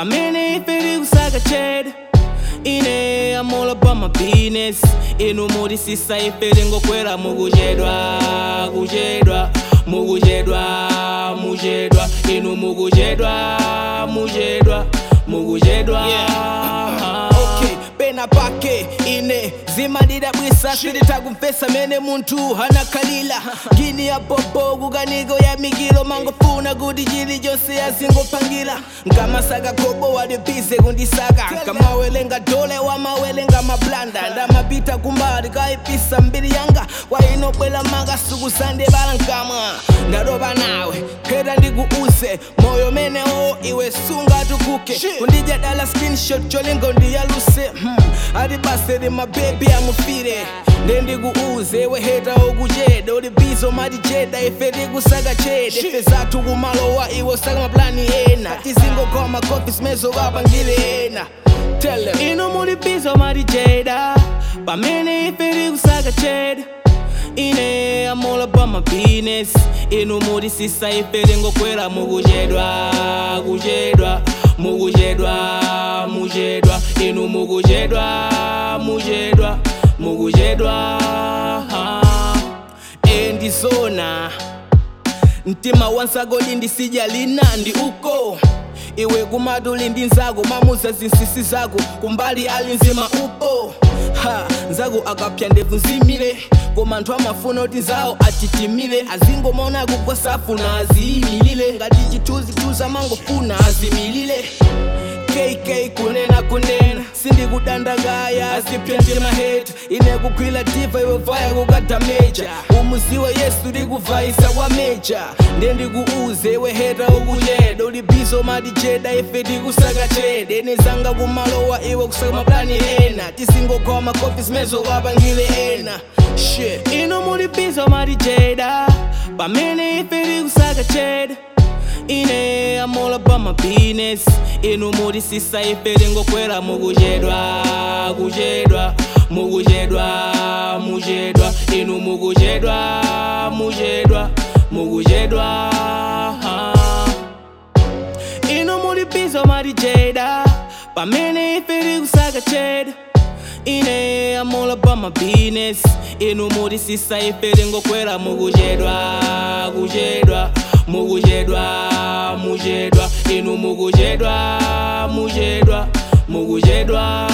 pamene ife tikusaka chede ine I'm all about my business inu muri sisa ife tingokwera mukuchedwa kuchedwa mukuchedwa muchedwa inu mukuchedwa muchedwa mukuchedwa okay pena pake ine zimadidabwisa siritakumvesa mene munthu hanakhalira ngini ya popo kukaniko ya mikilo mangofuna kuti chilichonse azingopangira nkamasaka khobo walibize kundisaka nkamawelenga dole wamawelenga mablanda ndamapita kumbali kaipisa mbiri yanga kwainobwela makasuku sandebala nkamwa ndadoba nawe phera ndikuuze moyo menewo iwe sungatukuke kundidya dala screenshot cholingo ndiyaluse hmm. ati baseri mabebi amufire ndendikuuze weheta okucheda uli bizo maticheda ife tikusaka chede ife zathu kumalowa iwe usaka maplani ena tizingokhala makofi simezokapangile ena Tell them. inu muli bizo maticheda pamene ife tikusaka chede ine I'm all about my business inu muli sisa ife tingokwera mukuchedwa kuchedwa mukuchedwa muchedwa inu mukuchedwa muchedwa mukuchedwa endizona mtima wansakoli ndisijalina ndi uko iwe kumatuli ndi nzako mamuza zinsisi zako kumbali ali nzima upo ha nzako akapya ndevu nzimile koma anthu amafuna kuti nzawo achitimile azingomona kugosafuna aziyimilile ngati chithunzithunzi amangofuna azimilile kk kunena kunena sindikudandakaya azipyente mahetu ine kugwila diva iwe vaya kukadameja umuziwe yesu likuvayisa kwa meja ndendikuuze iwe heta ukucheda uli bizo maticheda ife tikusaka chede nizanga kumalowa iwe kusaka maplani ena tisingokhala makofi simezokapangile ena shit inu muli bizo maticheda pamene ife tikusaka chede ine I'm all about my business inu muli sisa ife tingokwera mukuchedwa kuchedwa mukuchedwa muchedwa inu mukuchedwa muchedwa mukuchedwa inu muli bizo maticheda pamene ife tikusaka chede ine I'm all about my business inu muli sisa ife tingokwera mukuchedwa kuchedwa mukuchedwa muchedwa inu mukuchedwa muchedwa mukuchedwa